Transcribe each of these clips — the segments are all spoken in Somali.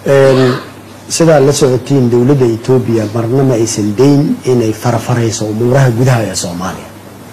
sidaa la socotiin dowladda etoobiya marna ma aysan dayn inay farafarayso umuuraha gudaha ee soomaaliya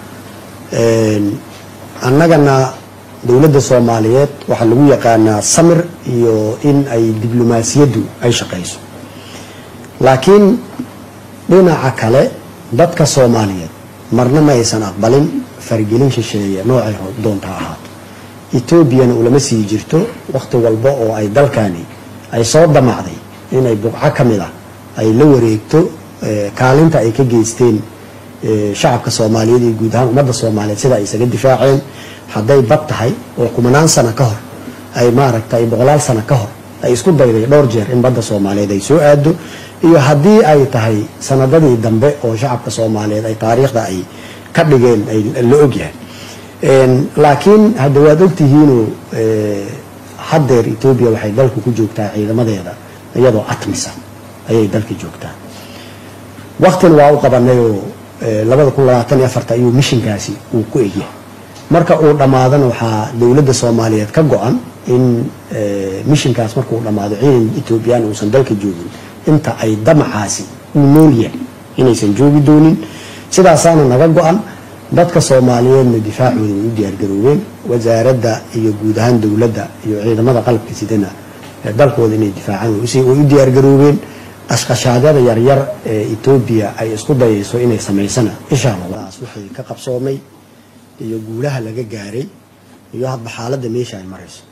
annagana dowladda soomaaliyeed waxaa lagu yaqaanaa samir iyo in ay diblomaasiyaddu ay shaqayso laakiin dhinaca kale dadka soomaaliyeed marna ma aysan aqbalin faragelin shisheeye noocay doonta ahaato etoobiyana ulama sii jirto wakhti walba oo ay dalkani ay soo damacday inay buqco ka mid ah ay la wareegto kaalinta ay ka geysteen shacabka soomaaliyeed iyo guud ahaan ummadda soomaaliyeed sida ay isaga difaaceen hadday bad tahay oo kumanaan sano ka hor ay maaragtay boqolaal sano ka hor ay isku dayday dhowr jeer in badda soomaaliyeed ay soo aado iyo haddii ay tahay sanadadii dambe oo shacabka soomaaliyeed ay taariikhda ay ka dhigeen la ogyahay laakiin hadda waad ogtihiinoo haddeer etoobiya waxay dalka ku joogtaa ciidamadeeda iyadoo atmisa ayay dalka joogtaa waktina waa u qabanayoo labada kun labaatan iyo afarta ayuu mishinkaasi uu ku egyahay marka uu dhammaadana waxaa dowladda soomaaliyeed ka go-an in mishinkaas marka uu dhammaado ciidan etoobiyaan uusan dalka joogin inta ay damacaasi uu nool yahay inaysan joogi doonin sidaasaana naga go-an dadka soomaaliyeedna difaacooda way u diyaargaroobeen wasaaradda iyo guud ahaan dowladda iyo ciidamada qalabka sidana dalkooda inay difaacaan way u diyaargaroobeen qashqashaadyada yaryar ee etoobiya ay isku dayayso inay samaysana insha allahdaas wixii ka qabsoomay iyo guulaha laga gaaray iyo hadba xaaladda meesha ay marayso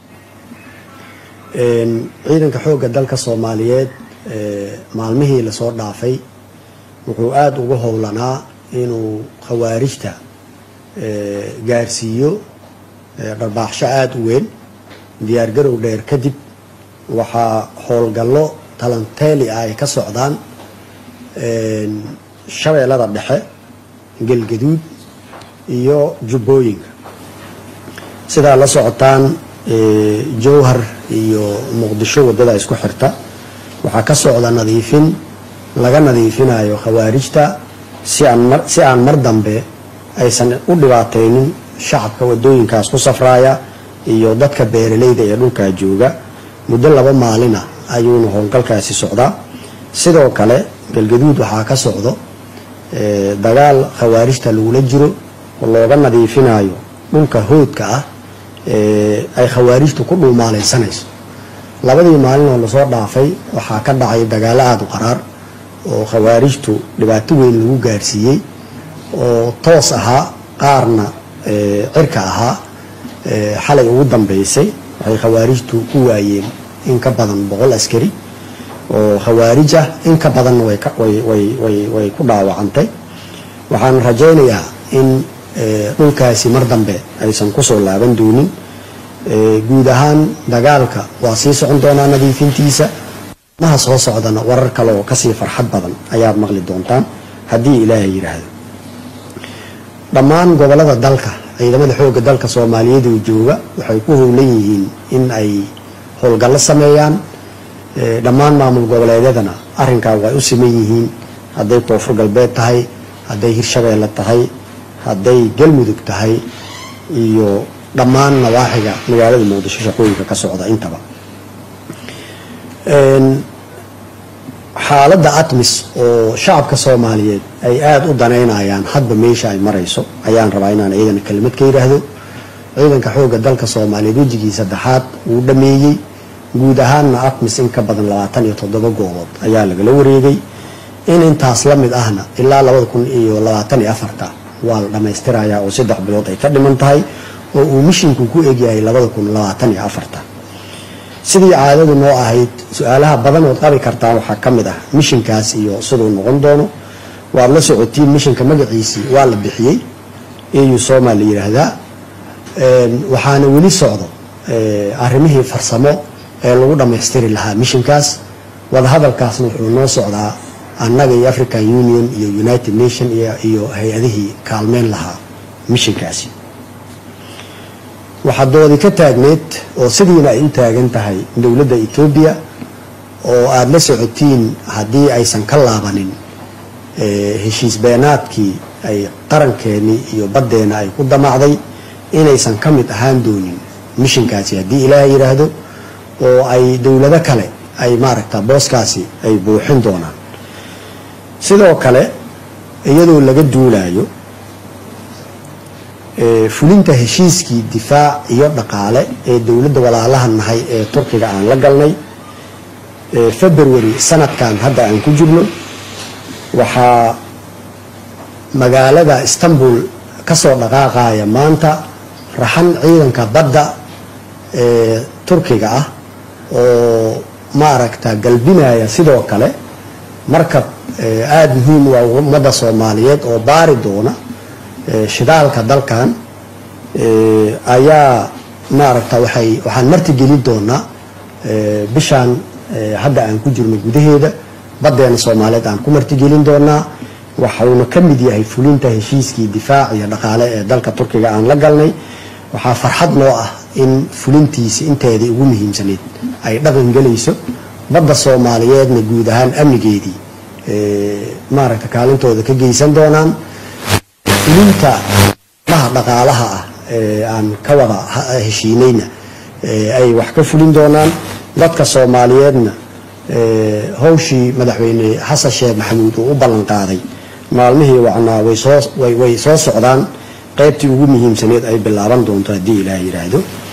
ciidanka xoogga dalka soomaaliyeed maalmihii lasoo dhaafay wuxuu aada ugu howlanaa inuu khawaarijta gaarsiiyo dharbaaxsho aada u weyn diyaargarow dheer kadib waxaa howlgallo talanteeli ah ay ka socdaan shabeellada dhexe gelgaduud iyo jubbooyinka sidaa la socotaan jowhar iyo muqdisho waddada isku xirta waxaa ka socda nadiifin laga nadiifinayo khawaarijta si aan mar si aan mar dambe aysan u dhibaataynin shacabka waddooyinkaas ku safraaya iyo dadka beeralayda ee dhulkaa jooga muddo laba maalina ayuuna howlgalkaasi socdaa sidoo kale galgaduud waxaa ka socdo dagaal khawaarijta lagula jiro oo looga nadiifinayo dhulka hoodka ah ay khawaarijtu ku dhuumaalaysanayso labadii maalin oo lasoo dhaafay waxaa ka dhacay dagaalo aada u qaraar oo khawaarijtu dhibaato weyn lagu gaarsiiyey oo toos ahaa qaarna cirka ahaa xalay ugu dambeysay waxay khawaarijtu ku waayeen in ka badan boqol askari oo khawaarij ah in ka badanna way ku dhaawacantay waxaan rajaynayaa in dhulkaasi mar dambe aysan kusoo laaban doonin guud ahaan dagaalka waa sii socon doonaa nadiifintiisa maha soo socdana warar kale oo kasii farxad badan ayaad maqli doontaan haddii ilaahay yidhaahdo dhammaan gobolada dalka ciidamada xoogga dalka soomaaliyeed oo jooga waxay ku howlan yihiin in ay howlgallo sameeyaan dhammaan maamul goboleedyadana arrinkaa way u siman yihiin hadday koonfur galbeed tahay hadday hirshabeelle tahay hadday galmudug tahay iyo dhammaan nawaaxiga magaalada muqdisho shaqooyinka ka socda intaba xaaladda atmis oo shacabka soomaaliyeed ay aada u danaynayaan hadba meesha ay marayso ayaan rabaa inaan ciidana kelimad ka yidhaahdo ciidanka xoogga dalka soomaaliyeed wejigii saddexaad wuu dhameeyey guud ahaanna atmis in ka badan labaatan iyo toddoba goobood ayaa lagala wareegay in intaas la mid ahna ilaa labada kun iyo labaatan iyo afarta waa la dhammaystirayaa oo saddex bilood ay ka dhiman tahay oo uu mishinku ku egyahay labada kun labaatan iyo afarta sidii caadadu noo ahayd su-aalaha badan ood qabi kartaan waxaa ka mid ah mishinkaas iyo siduu noqon doono waad la socotiin mishinka magaciisii waa la bixiyey eu soma la yidhaahdaa waxaana weli socdo arrimihii farsamo ee lagu dhammaystiri lahaa mishinkaas wadahadalkaasna wuxuu noo socdaa annaga iyo african union iyo united nation iyo hay-adihii kaalmeyn lahaa mishinkaasi waxaa doodi ka taagneed oo sidiina ay u taagan tahay dowladda etoobiya oo aada la socotiin haddii aysan ka laabanin heshiis beenaadkii ay qarankeenii iyo baddeena ay ku damacday inaysan ka mid ahaan doonin mishinkaasi haddii ilaaha yidhaahdo oo ay dowlado kale ay maaragta booskaasi ay buuxin doonaan sidoo kale iyadoo laga duulayo fulinta heshiiskii difaac iyo dhaqaale ee dowladda walaalaha nahay ee turkiga aan la galnay february sanadkan hadda aan ku jirno waxaa magaalada istanbul ka soo dhaqaaqaya maanta raxan ciidanka badda ee turkiga ah oo maaragta galbinaya sidoo kale markab aada muhiim u ah ummadda soomaaliyeed oo baari doona shidaalka dalkan ayaa maaragta waxay waxaan martigelin doonaa bishaan hadda aan ku jirno gudaheeda baddeena soomaaliyeed aan ku martigelin doonaa waxauna ka mid yahay fulinta heshiiskii difaac iyo dhaqaale ee dalka turkiga aan la galnay waxaa farxad noo ah in fulintiisi inteedii ugu muhiimsaneyd ay dhaqan gelayso badda soomaaliyeedna guud ahaan amnigeedii maaragta kaalintooda ka geysan doonaan fulinta dhaha dhaqaalaha ah ee aan ka wada heshiinayna ay wax ka fulin doonaan dadka soomaaliyeedna hawshii madaxweyne xasan sheekh maxamuud uu u ballan qaaday maalmihii wacnaa way soo socdaan qaybtii ugu muhiimsaneed ay bilaaban doonto haddii ilaah yidhaahdo